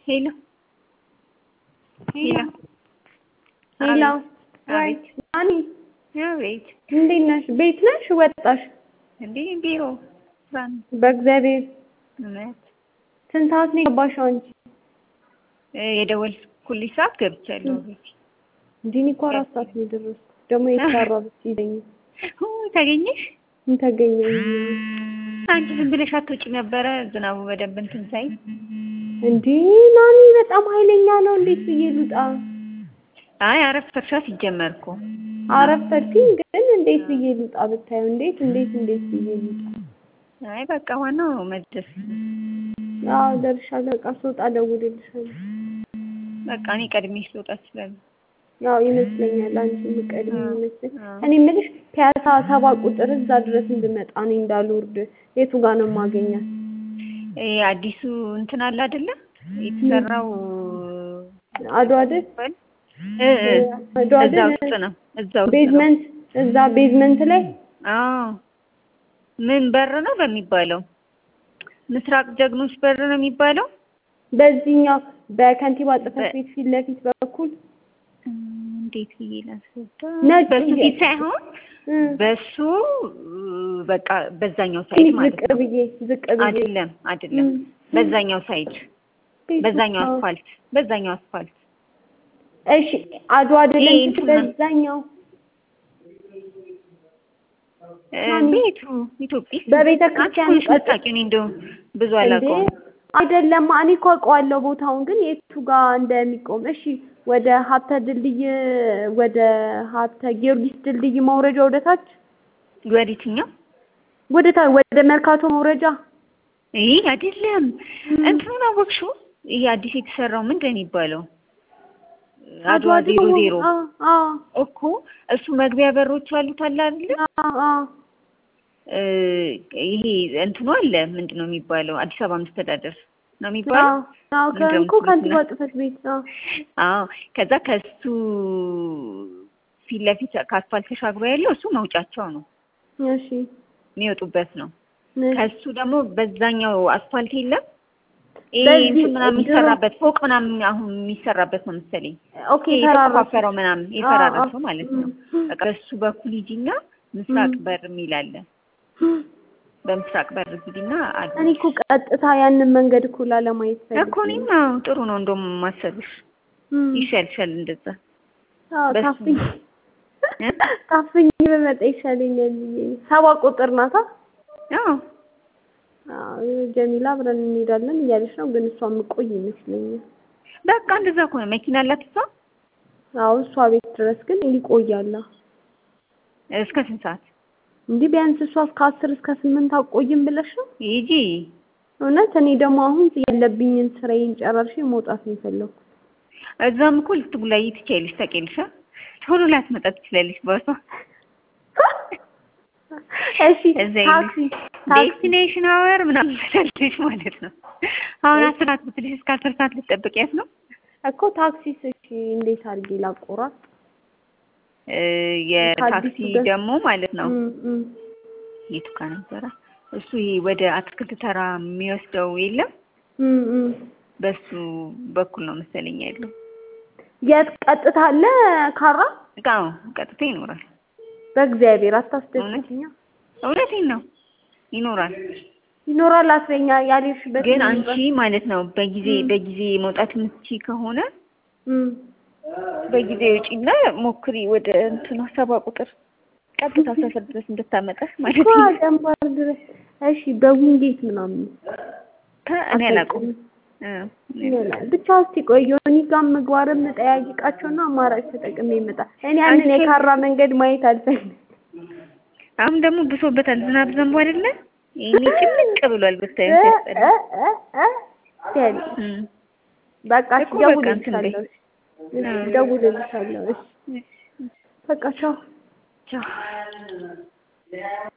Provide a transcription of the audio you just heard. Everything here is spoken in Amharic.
ሄሎ ሄሎ ሄሎ አቤት ማኒ አቤት እንዴት ነሽ? ቤት ነሽ? ወጣሽ? እንዴ ቢሮ ስራ ነው። በእግዚአብሔር እውነት ስንት ሰዓት ነው የገባሽው አንቺ? እ የደወልኩልሽ ሰዓት ገብቻለሁ ቤት። እንዴ እኔ እኮ አራት ሰዓት ነው የደረስኩት። ደግሞ የተሰራ ብትይዘኝ ኡ ተገኘሽ? ምን ተገኘ? አንቺ ዝም ብለሽ አትወጪም ነበረ ዝናቡ በደንብ እንትን ሳይ እንዴ ናኒ በጣም ኃይለኛ ነው። እንዴት ብዬ ልውጣ? አይ አረፈርሻ ሲጀመር እኮ አረፈድኩኝ ግን እንዴት ብዬ ልውጣ? ብታየው እንዴት እንዴት እንዴት ብዬ ልውጣ? አይ በቃ ዋናው መድረስ አዎ ደርሻለሁ። በቃ ስወጣ እደውልልሻለሁ። በቃ እኔ ቀድሜሽ ልወጣ እችላለሁ። ያው ይመስለኛል አንቺ የምትቀድሚ ይመስለኝ። አዎ። እኔ የምልሽ ፒያሳ ሰባ ቁጥር እዛ ድረስ እንድመጣ እኔ እንዳልወርድ የቱ ጋር ነው የማገኛት? ይሄ አዲሱ እንትን አለ አይደለ የተሰራው አድዋ አይደል? እ እ አድዋ እዛ አይደል? ውስጥ ነው እዛ ውስጥ ነው። ቤዝመንት እዛ ቤዝመንት ላይ አዎ ምን በር ነው በሚባለው ምስራቅ ጀግኖች በር ነው የሚባለው በዚህኛው በከንቲባ ጽሕፈት ቤት ፊት ለፊት በኩል እም፣ እንዴት ብዬ ላስረዳ ነጭ በሱ የ- ፊት ሳይሆን እ፣ በሱ እ፣ በቃ በዛኛው ሳይድ ትንሽ ማለት ዝቅ ነው ብዬ ዝቅ ብዬ አይደለም አይደለም እም፣ በዛኛው ሳይድ በዛኛው አዎ። አስፋልት በዛኛው አስፋልት እሺ አድዋ አይደለም ይሄ እንትን ነው። በዛኛው እ፣ ማን? ቤቱ ኢትዮጵያ በቤተ ክርስቲያኑ አንቺ ቀጥ- የምታውቂው እኔ እንደው ብዙ እንዴ አላውቀውም አይደለም እኔ እኮ አውቀዋለሁ ቦታውን ግን የቱ ጋር እንደሚቆም እሺ ወደ ሀብተ ድልድይ ወደ ሀብተ ጊዮርጊስ ድልድይ መውረጃ ወደ ታች ወዴትኛው ወደ ታች ወደ መርካቶ መውረጃ ይህ አይደለም እም። እንትኑን አወቅሽው ይሄ አዲስ የተሰራው ምንድን ነው የሚባለው አድዋ አድዋ ዜሮ ደግሞ- ዜሮ አዎ አዎ እኮ እሱ መግቢያ በሮች አሉት አለ አይደለ አዎ አዎ እ፣ ይሄ እንትኑ አለ ምንድን ነው የሚባለው አዲስ አበባ መስተዳደር ነው የሚባለው አዎ አዎ ምንድን ነው ከእኮ ከንቲባ የምትሉት? ጽሕፈት ቤት አዎ አዎ ከዛ ከሱ ፊት ለፊት ከአስፋልት ተሻግሮ ያለው እሱ መውጫቸው ነው እሺ የሚወጡበት ነው እሺ። ከሱ ደግሞ በዛኛው አስፋልት የለም ይሄ በዚህ እንትን ምናምን ድሮ- የሚሰራበት ፎቅ ምናምን አሁን የሚሰራበት ነው መሰለኝ ኦኬ ይሄ ተራራ የተቆፋፈረው ምናምን የፈራረሰው አዎ፣ ማለት ነው። እም፣ በቃ በሱ በኩል ሂጂና ምስራቅ እም። በር የሚል አለ። በምስራቅ በር ሂጂና አሉ እኔ እኮ ቀጥታ ያንን መንገድ እኮ ላለማየት ፈልጌ እኮ እኔም አዎ፣ ጥሩ ነው እንደውም ማሰብሽ እም። ይሻልሻል እንደዛ። አዎ በሱ- ታፍኝ እ? ታፍኝ በመጣ ይሻለኛል ብዬ ነው። ሰባ ቁጥር ናታ። አዎ አዎ ጀሚላ አብረን እንሄዳለን እያለች ነው፣ ግን እሷ የምቆይ ይመስለኛል። በቃ እንደዛ ከሆነ መኪና አላት እሷ። አዎ እሷ ቤት ድረስ ግን ይቆያል። እስከ ስንት ሰዓት እንዲህ ቢያንስ እሷ እስከ አስር እስከ ስምንት አቆይም ብለሽ ነው? ሂጂ? እውነት እኔ ደግሞ አሁን ያለብኝን ስራዬን ጨራርሼ መውጣት ነው የፈለኩት። እዛም እኮ ልትጉላዪ ትችያለሽ ታውቂያለሽ። አ? ቶሎ ላትመጣ ትችላለች ባሷ። እሺ እዛ ታክሲ ታክሲ ዴስቲኔሽን አወር ምናምን ትላለች ማለት ነው። አሁን አስር ሰዓት ብትልሽ እስከ አስር ሰዓት ልትጠብቂያት ነው? እኮ ታክሲስ እሺ እንዴት አድርጌ ላቆራጥ? እ፣ የታክሲ ከአዲሱ ገ- ደግሞ ማለት ነው እም፣ እም። የቱ ጋር ነበረ እሱ ይሄ ወደ አትክልት ተራ የሚወስደው የለም እም፣ እም። በሱ በኩል ነው መሰለኝ ያለው የት ቀጥታ አለ ካራ? እቃው ቀጥታ ይኖራል በእግዚአብሔር አታስደስትኛ። እውነቴን ነው ይኖራል ይኖራል አስረኛ ያልሽበት ግን አንቺ ማለት ነው በጊዜ እም። በጊዜ መውጣት የምትችይ ከሆነ እም። በጊዜ ውጪና ሞክሪ ወደ እንትኗ ሰባ ቁጥር ቀጥታ ሰፈር ድረስ እንድታመጣሽ ማለት እኮ ነው አገንባር ድረስ እሺ፣ በዊንጌት ምናምን ከ- እኔ አላውቀውም እ፣ ይሆናል። ብቻ እስቲ ቆይ ዮኒ ጋር ምግባርም ጠያይቃቸውና አማራጭ ተጠቅሜ ይመጣ። እኔ ያንን አንቺ- የካራ መንገድ ማየት አልፈልግም። አሁን ደግሞ ብሶበታል ዝናብ ዘንቦ አይደለ ይሄኔ ጭምቅ ብሏል ብታዩ እ ሲያስጠላ እ እ እ ሲያል እም። በቃ እሺ፣ እኮ በቃ እንትን በይ። እደውልልሻለሁ። እሺ፣ አዎ። እደውልልሻለሁ። እሺ፣ በቃ ቻው። ቻው